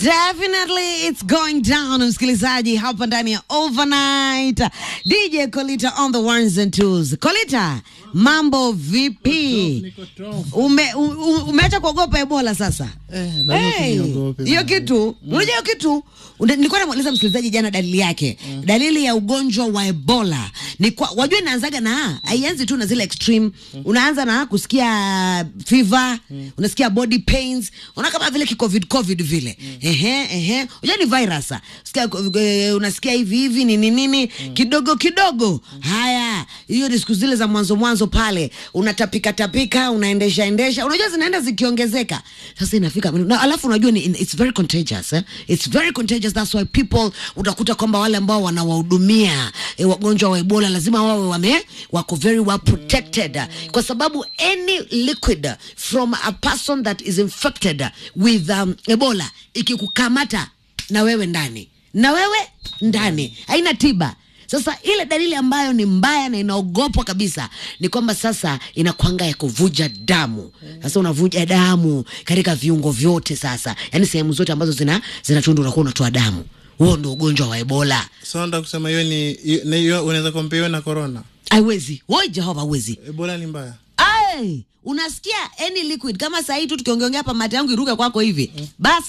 Definitely it's going down, msikilizaji, hapa ndani ya overnight. DJ Kolita on the ones and twos. Kolita, mambo vipi? Ume, u, u- umeacha kuogopa Ebola sasa? Eh, lazima Hey, tuniogope hiyo bana. kitu unajua hiyo kitu Una- nilikuwa namuuliza msikilizaji jana dalili yake dalili ya ugonjwa wa ebola ni kwa, wajua inaanzaga na haianzi tu na zile extreme unaanza na kusikia fever unasikia body pains unaona kama vile kicovid covid vile ehe ehe unajua ni virus Sikia, eh, unasikia hivi hivi nini nini kidogo kidogo haya hiyo ni siku zile za mwanzo mwanzo pale unatapika tapika unaendesha endesha unajua zinaenda zikiongezeka sasa inafika na alafu unajua ni, it's very contagious eh? it's very contagious that's why people utakuta kwamba wale ambao wanawahudumia eh, wagonjwa wa ebola lazima wawe wame wako very well protected kwa sababu any liquid from a person that is infected with um, ebola ikikukamata na wewe ndani na wewe ndani haina tiba sasa ile dalili ambayo ni mbaya na inaogopwa kabisa ni kwamba sasa inakwanga ya kuvuja damu sasa unavuja damu katika viungo vyote sasa yaani sehemu zote ambazo zina zinatundu unakuwa unatoa damu huo ndo ugonjwa wa ebola so nataka kusema hiyo ni hiyo- na hiyo unaweza kompea hiyo na corona aiwezi woi jehova awezi ebola ni mbaya Ai, unasikia any liquid kama sahii tu tukiongeongea hapa mate yangu iruke kwako hivi bas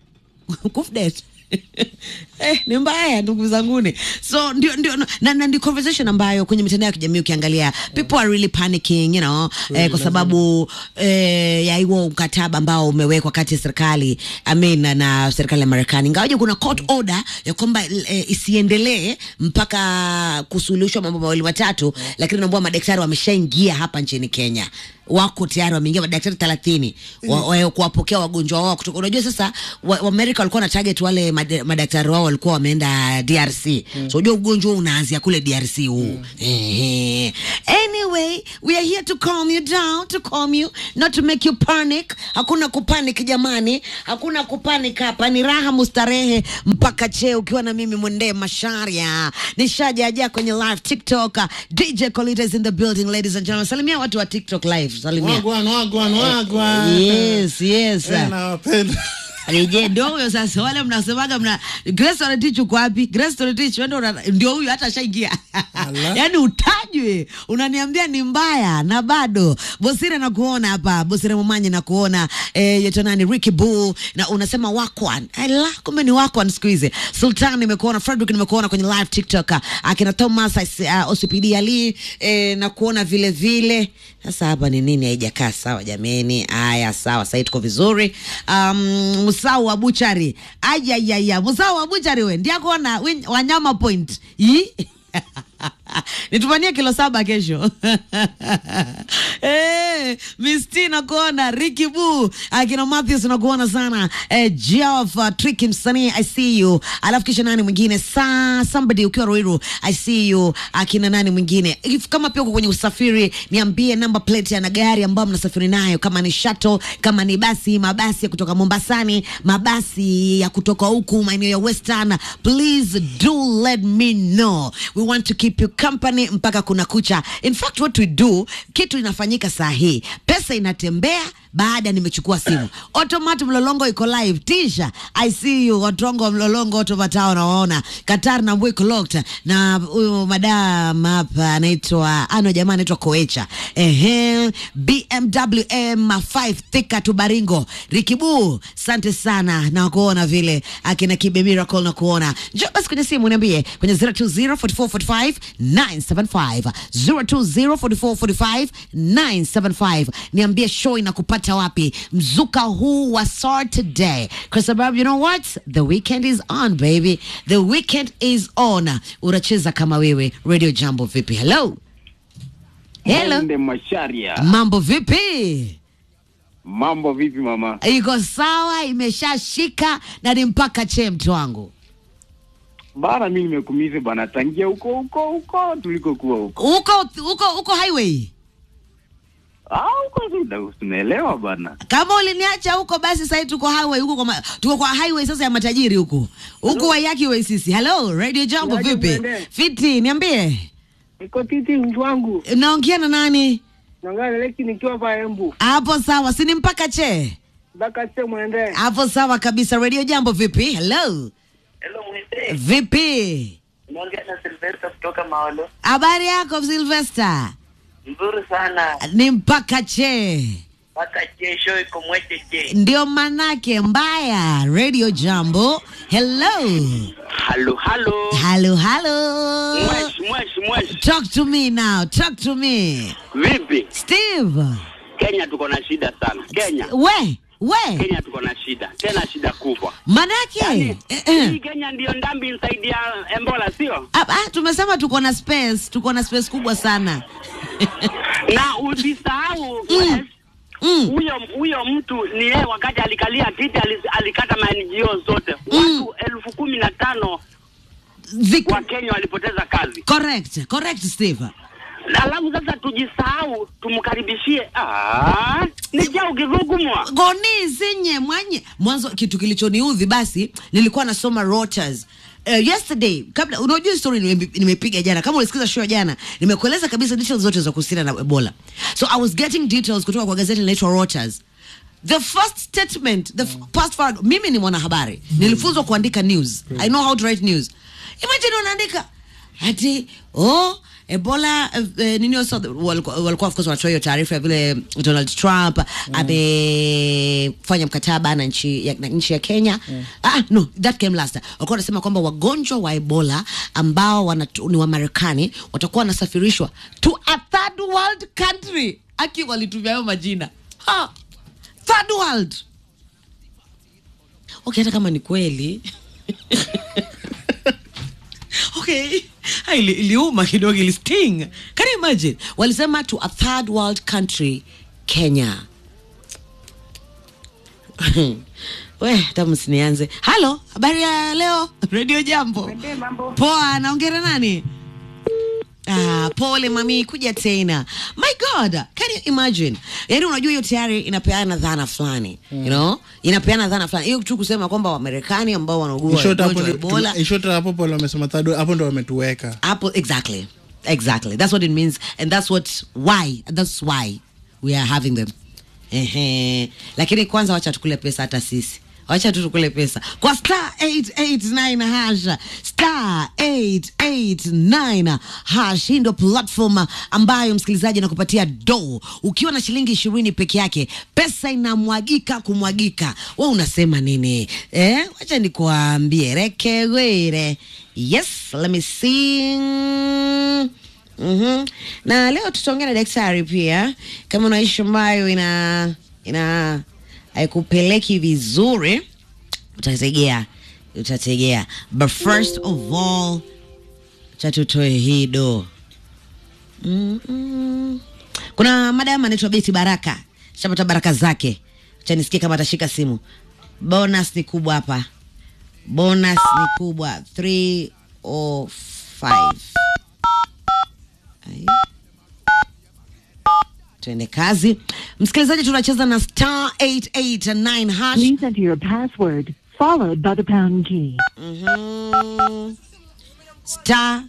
kufdet eh, ni mbaya ndugu zanguni so ndio ndio na, na ndio conversation ambayo kwenye mitandao ya kijamii ukiangalia people are really panicking you know eh, kwa sababu eh, ya huo mkataba ambao umewekwa kati ya serikali I mean, na, na serikali ya Marekani ingawaje kuna court order ya kwamba eh, isiendelee mpaka kusuluhishwa mambo mawili matatu lakini naambua madaktari wameshaingia hapa nchini Kenya wako tayari wameingia madaktari thelathini wa, wa, kuwapokea wagonjwa wao kutoka unajua sasa wa, wa Amerika walikuwa na target wale mad, madaktari wao walikuwa wameenda DRC mm. so unajua ugonjwa huu unaanzia kule DRC huu mm. eh, anyway we are here to calm you down to calm you not to make you panic hakuna kupanic jamani hakuna kupanic hapa ni raha mustarehe mpaka cheo ukiwa na mimi mwendee masharia nishajaja kwenye live TikTok DJ Colita is in the building ladies and gentlemen salimia watu wa TikTok live salimia wagwan wagwan wagwan yes yes Eh, nawapenda Reje ndio huyo sasa, wale mnasemaga mna Grace Oretich uko wapi? Grace Oretich wewe ndio una- ndio huyo hata ashaingia. Ala. Yaani utajwe, unaniambia ni mbaya na bado. Bosire nakuona hapa, Bosire Momanye nakuona, eh yeto nani Ricky Bull na unasema wakwan. Ala, kumbe ni wakwan siku hizi. Sultan nimekuona, Frederick nimekuona kwenye live TikTok. Akina Thomas uh, OCPD Ali eh, na kuona vile vile. Sasa hapa ni nini haijakaa sawa jameni? Haya sawa, sasa tuko vizuri. Um, Musau wa Buchari. Ayayaya, Musau wa Buchari we. Ndia kuona win- wanyama point. Yi? nitumanie kilo saba kesho eh, misti nakuona Ricky Bu akina Matthews nakuona sana eh, Geoff uh, Tricky msanii I see you alafu kisha nani mwingine sa somebody ukiwa Ruiru I see you akina nani mwingine If, kama pia uko kwenye usafiri niambie namba plate ya na gari ambayo mnasafiri nayo kama ni shuttle kama ni basi mabasi ya kutoka Mombasani mabasi ya kutoka huku maeneo ya Western please do let me know we want to keep you company mpaka kuna kucha in fact what we do kitu inafanyika saa hii pesa inatembea baada nimechukua simu automat mlolongo iko live tisha i see you watongo wa mlolongo otomatao nawaona qatar na mbwe locked na huyu madam hapa anaitwa ano jamaa anaitwa koecha ehe bmw m5 thika tubaringo rikibu sante sana na kuona vile akina kibe miracle na kuona njoo basi kwenye simu niambie kwenye 0204445 975 0204445 975 niambie show inakupata wapi mzuka huu wa Saturday kwa sababu you know what the weekend is on baby the weekend is on unacheza kama wewe radio jambo vipi hello hello Ende Masharia. mambo vipi Mambo vipi mama? iko sawa imeshashika na ni mpaka che mtu wangu Bana mimi nimekumize bana tangia huko huko huko tulikokuwa huko. huko huko huko highway Ah huko tu- tunaelewa bana. kama uliniacha huko basi sasa tuko highway huko kwa ma, tuko kwa highway sasa ya matajiri huko huko wayaki way sisi hello radio jambo Niaje vipi mwende? fiti niambie Niko titi mtu wangu. naongea na nani Naongea na Leki nikiwa hapa Embu. hapo sawa sini mpaka che mpaka se mwende. hapo sawa kabisa radio jambo vipi hello Hello Mwite. vipi Unaongea na Silvester kutoka Maolo. habari yako silvester Nzuri sana. ni mpaka che Mpaka kesho iko mwecheche. ndio manake mbaya radio jambo hello Halo, halo. halo halo Mwesh, mwesh, mwesh. talk to me now talk to me Vipi? steve Kenya tuko na shida sana. Kenya. we we Kenya tuko na shida. Tena shida kubwa. manake Yaani, eh, eh. hii Kenya ndio ndambi inside ya Ebola, sio? Ah, ah, tumesema tuko na space tuko na space kubwa sana Na usisahau Mm. Mm. huyo huyo mtu ni yeye wakati alikalia kiti ali- alikata ma-NGO zote. Mm. Watu elfu kumi na tano Vic- wa Kenya walipoteza kazi. correct correct steve Alafu sasa tujisahau tumkaribishie. Ah, ni jao kivugumwa. goni zinye mwanye mwanzo kitu kilichoniudhi basi nilikuwa nasoma Reuters Uh, yesterday kabla unajua story nime- nimepiga jana kama ulisikiza show ya jana nimekueleza kabisa details zote za kuhusiana na ebola so i was getting details kutoka kwa gazeti linaitwa Reuters the first statement the f- past forward mimi ni mwanahabari nilifunzwa kuandika news i know how to write news imagine unaandika ati oh ebola eh, eh, nini also walikuwa walikuwa of course wanatoa hiyo taarifa ya vile donald trump amefanya mkataba na nchi ya, na nchi ya kenya ah, no that came last walikuwa wanasema kwamba wagonjwa wa ebola ambao wanatu, ni wa marekani watakuwa wanasafirishwa to a third world country aki walitumia hayo majina ha, third world okay hata kama ni kweli okay Ha, ili- iliuma kidogo ili sting can you imagine walisema to a third world country kenya we hata msinianze halo habari ya leo radio jambo poa naongera nani Ah, pole mami kuja tena my god can you imagine yaani unajua hiyo tayari inapeana dhana fulani you know inapeana dhana fulani hiyo tu kusema kwamba wamarekani ambao wanaugua In short, hapo ugonjwa wa ndo- ebola in short, hapo pale wamesema third world, hapo ndo wametuweka Apple, exactly, exactly. That's what it means, and that's what why that's why we are having them. Ehe, lakini kwanza wacha tukule pesa hata sisi wacha tu tukule pesa kwa star 889 hash star 889 hash hii ndo platform ambayo msikilizaji anakupatia do ukiwa na shilingi ishirini peke yake pesa inamwagika kumwagika we unasema nini eh? wacha nikuambie rekewere yes let me see mm-hmm. na leo tutaongea na daktari pia kama unaishi ambayo ina ina haikupeleki vizuri utategea utategea but first of all chatutoe hii do Mm-mm. kuna madam anaitwa beti baraka shapata baraka zake chanisikia kama atashika simu bonus ni kubwa hapa bonus ni kubwa 305 Ai. tuende kazi msikilizaji tunacheza na star 889 hash Please enter your password, followed by the pound key. Mhm. star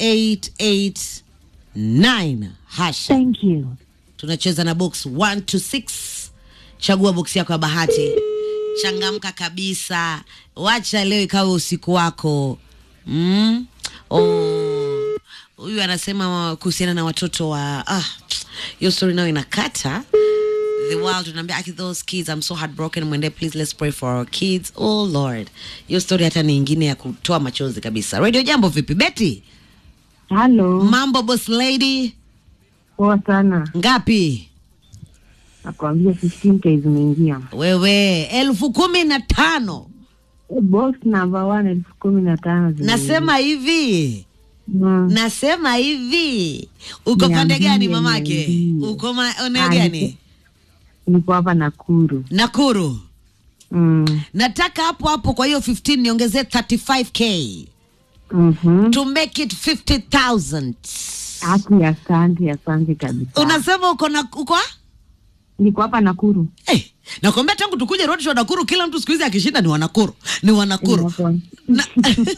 889 hash Thank you. tunacheza na box 1 to 6 chagua box yako ya bahati changamka kabisa wacha leo ikawe usiku wako mm? oh. huyu anasema kuhusiana na watoto wa ah, hiyo story nayo inakata the world unaambia "Aki, those kids i'm so heartbroken mwende please let's pray for our kids oh lord hiyo story hata ni ingine ya kutoa machozi kabisa radio jambo vipi beti Halo, mambo boss lady poa sana. ngapi Nakwambia 15k zimeingia. wewe elfu kumi na tano Box number one elfu kumi na tano zimeingia. nasema hivi Mm. nasema hivi uko Niambie, pande gani mamake niambie. uko maeneo Ah, gani niko- Niko hapa Nakuru. nakuru Mm. nataka hapo hapo kwa hiyo 15 niongezee 35k Mhm. to make it 50000 Haki, asante, asante kabisa. unasema uko na uko Niko hapa Nakuru. hey, nakwambia tangu tukuje road show nakuru kila mtu siku hizi akishinda ni wanakuru ni wanakuru Niko- na,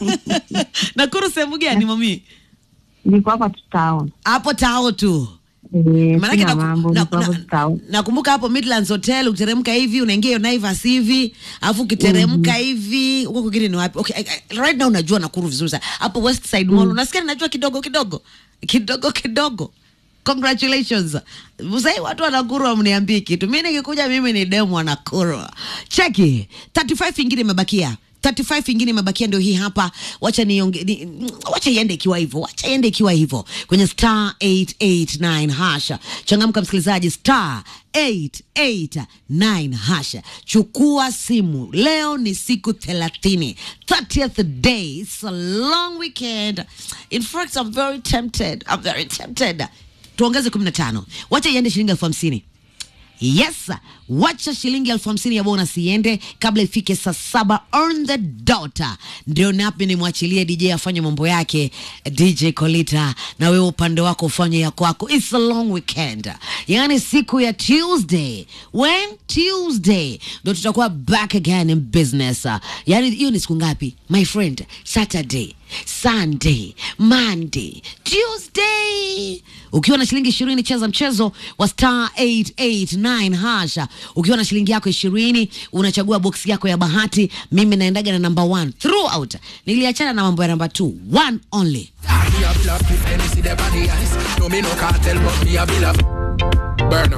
nakuru sehemu gani mami Niko hapa tu town. hapo tao tu Eh, Maanake sina naku- mambo, na- niko hapo na- town. nakumbuka hapo Midlands Hotel ukiteremka hivi unaingia hiyo Naivas hivi alafu ukiteremka hivi huko kwingine ni wapi? Okay, I- I- right now unajua Nakuru vizuri sana. Hapo West Side Mall unasikia ninajua kidogo kidogo. Kidogo kidogo. Congratulations. Mzee watu wa Nakuru wamniambie kitu. Mimi nikikuja mimi ni demu wa Nakuru. Cheki. 35 ingine imebakia. 35 ingine imebakia ndio hii hapa. Wacha nionge ni, wacha iende ikiwa hivyo. Wacha iende ikiwa hivyo. Kwenye star 889 hasha. Changamka msikilizaji star 889 hasha. Chukua simu. Leo ni siku 30. 30th day. It's a long weekend. In fact, I'm very tempted. I'm very tempted. Tuongeze 15. Wacha iende shilingi elfu hamsini. Yes, wacha shilingi elfu hamsini ya bonus iende kabla ifike saa saba on the dot. Ndio napi nimwachilie DJ afanye mambo yake, DJ Kolita, na wewe upande wako ufanye ya kwako. It's a long weekend, yaani siku ya Tuesday. When Tuesday ndo tutakuwa back again in business. Yaani hiyo ni siku ngapi my friend? Saturday, Sunday, Monday, Tuesday. Ukiwa na shilingi ishirini cheza mchezo wa star 889 hasha. Ukiwa na shilingi yako ishirini unachagua box yako ya bahati. Mimi naendaga na number one throughout. Niliachana na mambo ya number two, one only. Me a bill of if any see them on the ice. No me no cartel, but me a bill of burn